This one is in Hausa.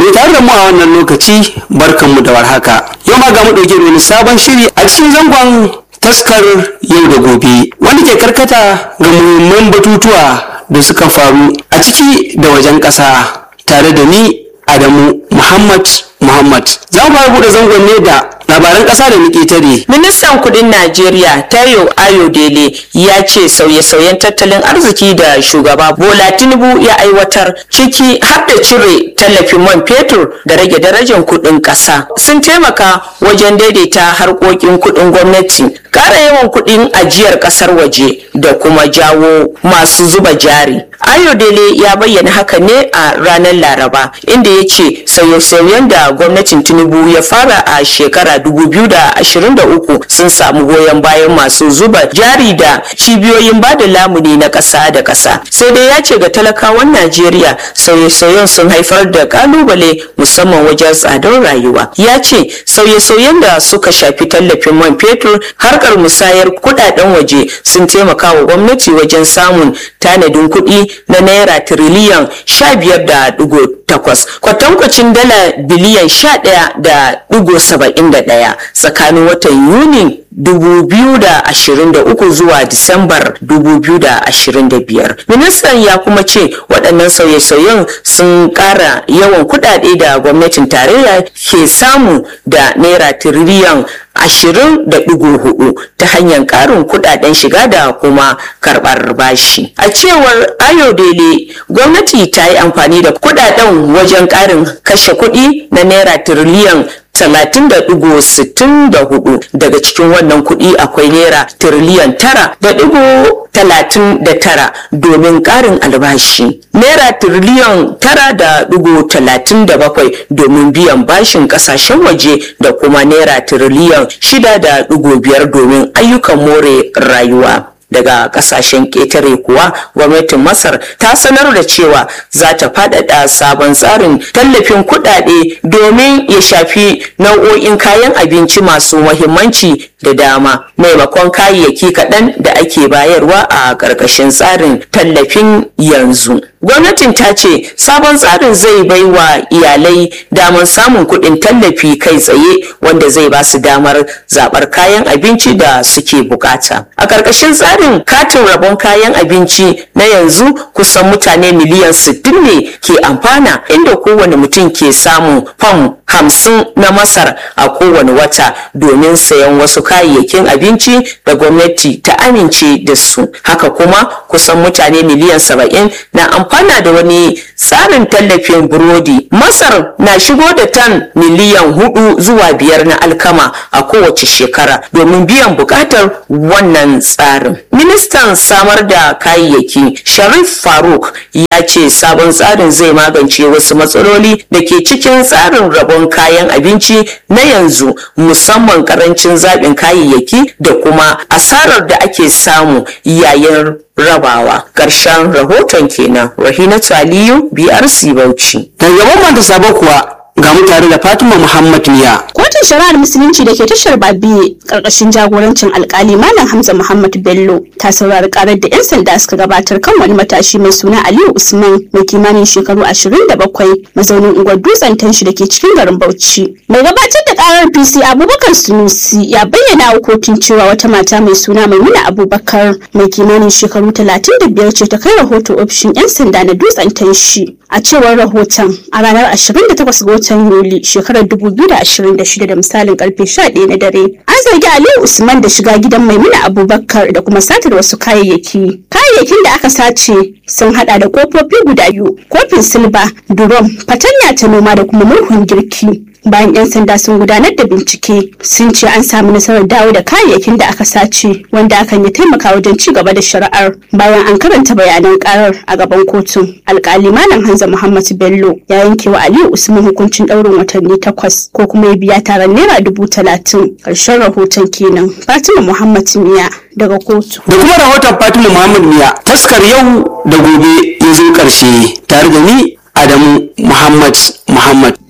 ke tare da mu a wannan lokaci barkanmu da warhaka yau ma ga mu ɗauke da wani sabon shiri a cikin zangon taskar yau da gobe wanda ke karkata ga muhimman batutuwa da suka faru a ciki da wajen ƙasa tare da ni adamu muhammad muhammad za mu fara buɗe zangon ne da labaran ƙasa da muke tare Ministan kudin Najeriya Tayo Ayodele ya ce sauye-sauyen tattalin arziki da shugaba Bola Tinubu ya aiwatar ciki har da cire tallafin man fetur da rage darajar kudin ƙasa sun taimaka wajen daidaita harkokin kudin gwamnati ƙara yawan kudin ajiyar ƙasar waje da kuma jawo masu zuba jari. Ayodele ya bayyana haka ne a ranar Laraba inda ya ce sauye-sauyen da gwamnatin Tinubu ya fara a shekara 2023 sun samu goyon bayan masu zuba jari da cibiyoyin bada lamuni na ƙasa da ƙasa sai dai ya ce ga talakawan najeriya sauye-sauyen sun haifar da kalubale musamman wajen tsadar rayuwa ya ce sauye-sauyen da suka shafi tallafin man fetur harkar musayar kudaden waje sun taimaka wa gwamnati wajen samun tanadin kuɗi na naira tiriliyan sha biyar da digo takwas kwatankwacin dala biliyan sha ɗaya da digo saba'in da ɗaya tsakanin watan yuni 2023 zuwa Disambar 2025. Ministan ya kuma ce waɗannan sauye-sauyen sun ƙara yawan kuɗaɗe da gwamnatin tarayya ke samu da naira tiriliyan ashirin da ɗigo hudu ta hanyar ƙarin kuɗaɗen shiga da kuma karɓar bashi. A cewar Ayodele, gwamnati ta yi amfani da kuɗaɗen wajen ƙarin kashe kuɗi na naira tiriliyan talatin da ɗigo sittin da hudu daga cikin wannan kuɗi akwai naira tiriliyan tara da ɗigo talatin da tara domin ƙarin albashi naira tiriliyan tara da ɗigo talatin da bakwai domin biyan bashin ƙasashen waje da kuma naira tiriliyan shida da ɗigo biyar domin ayyukan more rayuwa daga kasashen ƙetare kuwa gwamnatin masar ta sanar da cewa za ta faɗaɗa sabon tsarin tallafin kuɗaɗe domin ya shafi nau'o'in kayan abinci masu mahimmanci da dama maimakon kayayyaki kaɗan da ake bayarwa a ƙarƙashin tsarin tallafin yanzu gwamnatin ta ce sabon tsarin zai bai wa iyalai damar samun kuɗin tallafi kai tsaye wanda zai ba su damar zaɓar kayan abinci da suke bukata a ƙarƙashin tsarin katin rabon kayan abinci na yanzu kusan mutane miliyan 60 ne ke amfana inda kowane mutum ke samun fam hamsin na masar a kowane wata domin sayan wasu kayayyakin abinci da gwamnati ta amince da su haka kuma kusan mutane miliyan saba'in na amfana da wani tsarin tallafin burodi masar na shigo da tan miliyan hudu zuwa biyar na alkama a kowace shekara domin biyan bukatar wannan tsarin ministan samar da kayayyaki sharif faruk ya ce sabon tsarin zai magance wasu matsaloli da ke cikin tsarin rabon kayan abinci na yanzu musamman karancin zaɓin kayayyaki da kuma asarar da ake samu yayin rabawa ƙarshen rahoton kenan rahinatu aliyu brc bauchi daga gaban manta sabo kuwa ga mu tare da fatima muhammad miya Kotun shari'ar musulunci da ke tashar Babiye karkashin jagorancin alkali Malam Hamza Muhammad Bello ta saurari karar da 'yan sanda suka gabatar kan wani matashi mai suna Aliyu Usman mai kimanin shekaru 27 mazaunin unguwar dutsen tanshi da ke cikin garin Bauchi. Mai gabatar da karar PC Abubakar Sunusi ya bayyana wa kotun cewa wata mata mai suna Maimuna Abubakar mai kimanin shekaru 35 ce ta kai rahoto ofishin 'yan sanda na dutsen tanshi. A cewar rahoton a ranar 28 ga watan Yuli shekarar 2026 da misalin karfe 11 na dare. An zargi Aliyu Usman da shiga gidan Maimuna Abubakar da kuma satar wasu kayayyaki. Kayayyakin da aka sace sun hada da kofofi guda biyu, kofin silba, durom, fatanya ta noma da kuma murhun girki. bayan 'yan sanda sun gudanar da bincike sun ce an samu nasarar dawo da kayayyakin da aka sace wanda hakan ya taimaka wajen ci gaba da shari'ar bayan an karanta bayanan karar a gaban kotun alkali malam hanza muhammad bello ya yanke wa aliyu usman hukuncin ɗaurin watanni takwas ko kuma ya biya taron naira dubu talatin ƙarshen rahoton kenan fatima muhammad miya daga kotu da kuma rahoton fatima muhammad miya taskar yau da gobe ya zo ƙarshe tare da ni adamu muhammad muhammad